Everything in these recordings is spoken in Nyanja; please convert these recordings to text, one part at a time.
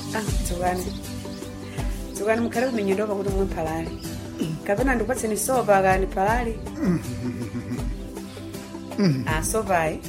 Ah, dzukani dzukani mukhale kuminyendopa kuti mwe mphalali kapena ndikupatseni sopa kani phalali ah sopayi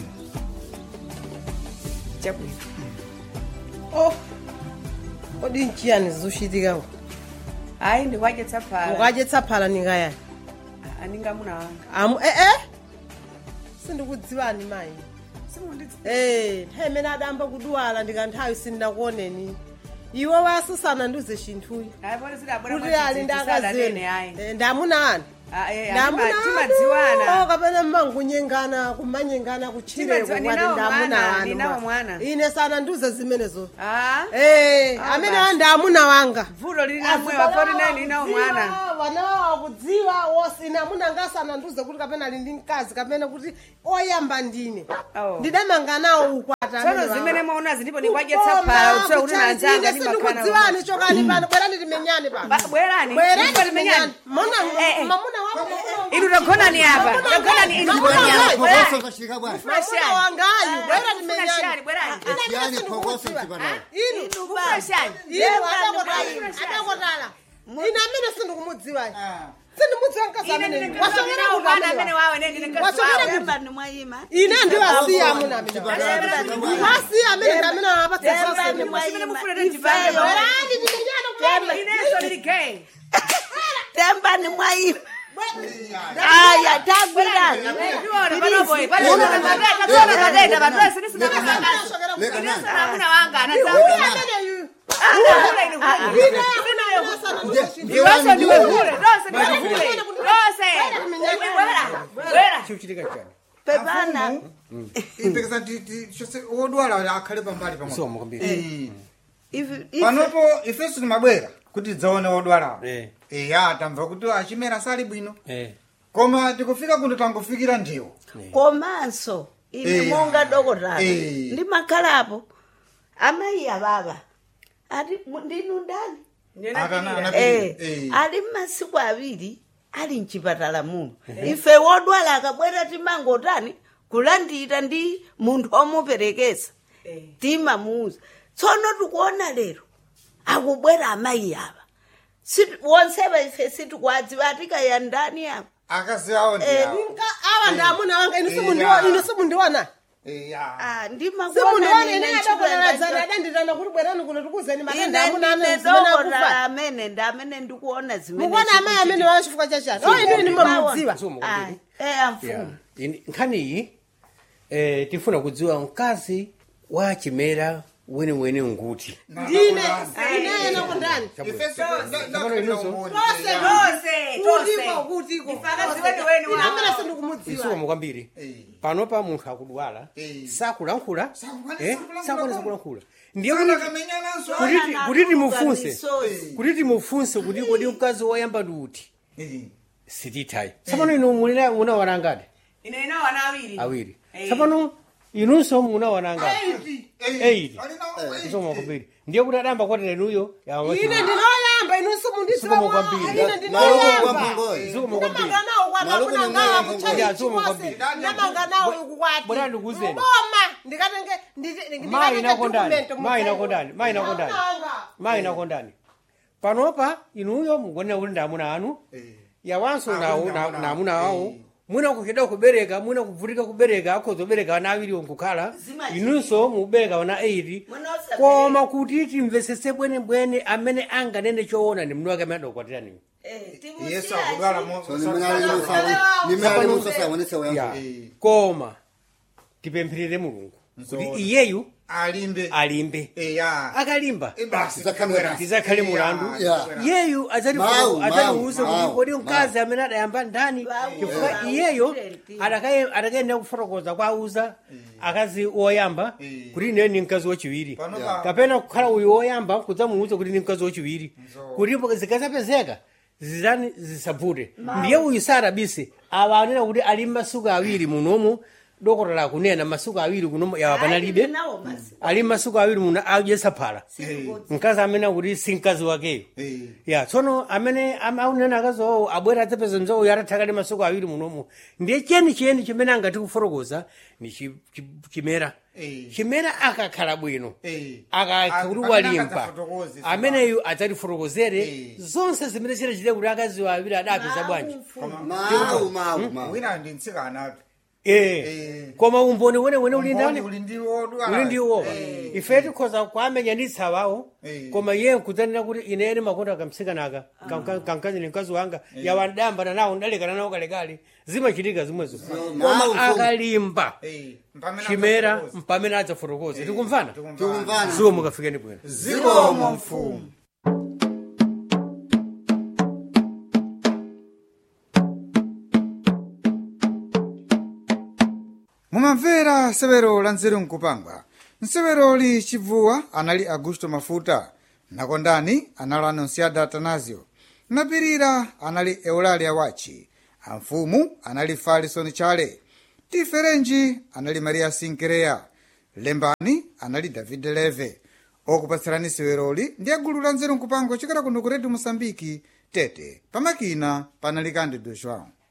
chabwino oh kodi nchiyani zizochitika ayi ndikuadyetsa phala mukadyetsa phala ningayani Ah, aningamuna wanga amu ee sindikudziwani mayi simundidzi ee nthawi imene adamba kudwala ndikanthawi sindinakuoneni iwe wasisana ndiuze chinthuyi ayi poti zidabwera kuti ali ndi akazini ayi Eh, ndamuna ani Ah, eh, ndamuna tima- timadziwana kapena mmangunyengana kumanyengana kutchireko Timadziwa- kwati ninawo ndamuna mwana, wanu ninawo mwa. mwana. ine sana ndiuze zimenezo ah ee Ah, amene basi. andi amuna wanga vuto lili namwewa poti nayi linawo mwana wanawo akudziwa wosina amuna ngasana ndiuze kuti kapena ali ndi mkazi kapena kuti oyamba ndine Oh. ndidamanga nawo ukwata tsono zimene mwaonazi ndipo ndikuadyetsa phala utsowa kuti nanzanga sindikudziwani chokani pano bwerani timenyane pano Ba- bwerani bwerani Ndipo timenyane timenyane. mona Eh, eh. mamuna wako inu tagonani apa tagonani inu Mamuna Bwerani. wangu. Bwerani. Kashika bwana. mamuna wangayu bwera Funa timenyane shari, bwerani. Yani kokoso mtipanayo. inu Funa shari. inu adakotala adakotala ine amene sindikumudziwayi sindimudziwa mkazi Ine amene ndine wasongera mkazi kuti amene amene wawe, ine ndine mkazi Wasongera wawe. kuti- Demba ni mwayima. ine ndiwasiya amuna amene Chipatala. wasiya amene ndamene anapatsa Demba zonse ni mwayima. Chimene mufuna tijibane. Ifeyo. bwerani timenyane bwerani Inenso ndili gay. Demba ni mwayima. Aya tagwirani. Ndiona panopo, panopo, pateta, tsono pateta, pateta, sini sina kusanga. Leka Inenso nani? namuna wanga, anadzawo. Uyu amene yu Iwenso ndiwe vule, lose ndiwe vule, lose. Bwera, bwera. chikuchitika chani Pepana. ipekesa titi chose wodwala akhale pambali pamwe soma kwambiri Eh. If- if- panopo ifeso timabwera kuti tidzaone wodwalawo Eh. eya tamva kuti achimera sali bwino eh koma tikufika kuno tangofikira ndiwo komanso ine Eh. monga dokotala Eh. ndimakhalapo amayi ababa ati mu- ndinu ndani Akana- ana- Eh, Eh. ali mmasiku awiri ali mchipatala muno ife wodwala akabwera timangotani kulandira ndi munthu omuperekesa timamuuza tsono tikuona lero akubwera amayi aba Situ- wonseva ife sitikwadziwa atikaya ndani apa akazi awo ndi Eh. awo awa ndi amuna wanga inu Eh, simundiona ya. inu simundiona eya Ah, simundiona ine ndimakuona adakotaladzana adanditana kuti bwerani kuno tikuzeni matenda amuna amene ine zimene dokotala akufa amene ndi amene ndikuona zimene mukuona amayi amene wawa chifukwa chachani o inu inu mamudziwa soma Ah, kwambiri eh Yeah. amfumu Ini- nkhani iyi eh, tifuna kudziwa mkazi wa chimera weniweni nguti ndine inayena kundani ifeso Kapano inuso? Lose, kutiko lose. kutiko Ifakazi wetu weni ine amene wawo. sindikumudziwa isoma kwambiri Eh. panopa munthu akudwala Eh. sakulankhula Sakukwanisa eh, kulankhula sakwanisa komwe. kulankhula ndiye Sana kuti kamenyananso kuti- kuti timufunse misozi. kuti timufunse kuti kodi mkazi woyamba ndi uti Eh. sitithayi tsapano inu mulina munawana ngati Ine ina wana awiri. awiri Eh. tsapano inunso munawana ngati Eight. Alina- isoma kwambiri ndiye kuti adayamba kwatira inuyo ine ndinoyamba inu simundidziwa Sukuma kwambiri. ine Naloko ndinoyamba kwampungoyi. zikomo kwambiri ndamanga nawo kwana Naloko kuna nyang'anya ngawa kwampungoyi. kuchali Ya, zikomo kwambiri. chikose ndamanga nawo ikukwati Bwana ndikuzeni. boma ndikatenge ndite- mayi ndikatenge nakondani document mayi mukaiwa. nakondani mayi nakondani Ndamanga. mayi nakondani panopa inuyo mukuonera kuti ndi amuna anu Eh. yawanso Ah, nawo kuti ndi na amuna na anu. amuna wawo Eh. mwina kuchedwa kubereka mwina kuvutika kubereka akhoza kubereka ana awiri nkukhala Zimayi. inunso mubereka wana 8 Mwana osabereka. koma kuti timvesese bwenebwene amene anganene choona ndi mndu wake amene adakwatiraniwo Eh, timusiya yesu akudwala isi. mo- So nimene ali musawa- nimene ali musasawanitsa ya woyamba. Eh. koma tipempherere mulungu kuti iyeyu alimbe alimbe eya akalimba Eh, basi Tizakhale- tizakhale mulandu Yeah. iyeyu Mau, adzatiuze mau, kuti mau, kodi mkazi amene adayamba ndani Mau, chifukwa mau, iyeyo kuti- adakaye- adakayenda kufotokoza kwa auza akazi woyamba Eh. kuti ine ni mkazi wachiwiri Panopa- kapena kukhala uyu woyamba kudzamuuza kuti ni mkazi wachiwiri kuti zikazapezeka zizani zisavute ndiye uyu sarabise awa anena kuti ali mmasuku awiri munomu dokotala akunena masuku awiri kuno yawa panalibe nawo masi ali masuku awiri muno adyesa phala mkazi amene akuti si mkazi wakeyo Eh. ya tsono amene am- aunena akazowo abwera adzapeza mzowo yatathakale masuku awiri munomo ndiye cheni chiyeni chimene angati kuforokoza ni chi- chi- chimera Eh. chimera akakhala bwino Eh. akakha kuti Amene walimba angadzaforokoze, ameneyu adzatifotokozere Eh. zonse zimene zinachite kuti akazi awiri adapeza bwanji mawu mawu mawu wina ndi mtsikanapi Eh. Eh. koma umboni wenewene uli ndani uli ndi wodwala uli ndiwo ife tikhoza kuamenyanitsa wawo Eh. koma iye nkudzanena kuti ine ene makonda akamtsikanaka kamkazini mkazi wanga yawandambana nawo ndalekana nawo kalekale zimachitika zimwezo mawu koma mfumu. akalimba Eh, mpamene chimera adzafotokoza. mpamene adzafotokoza tikumvana tikumvana siwo mukafikeni bwino zikomo mfumu mumamvera sewero la nzeru nkupangwa mseweroli chibvuwa anali augusto mafuta nakondani anali anonsiada atanasio napirira anali eulalia wachi amfumu anali falison chale tiferenji anali maria sinkereya lembani anali david leve okupatsirani seweroli ndi agulu la nzeru nkupangwa chokera kuno ku redio mosambiki tete pamakina panali kandi do joão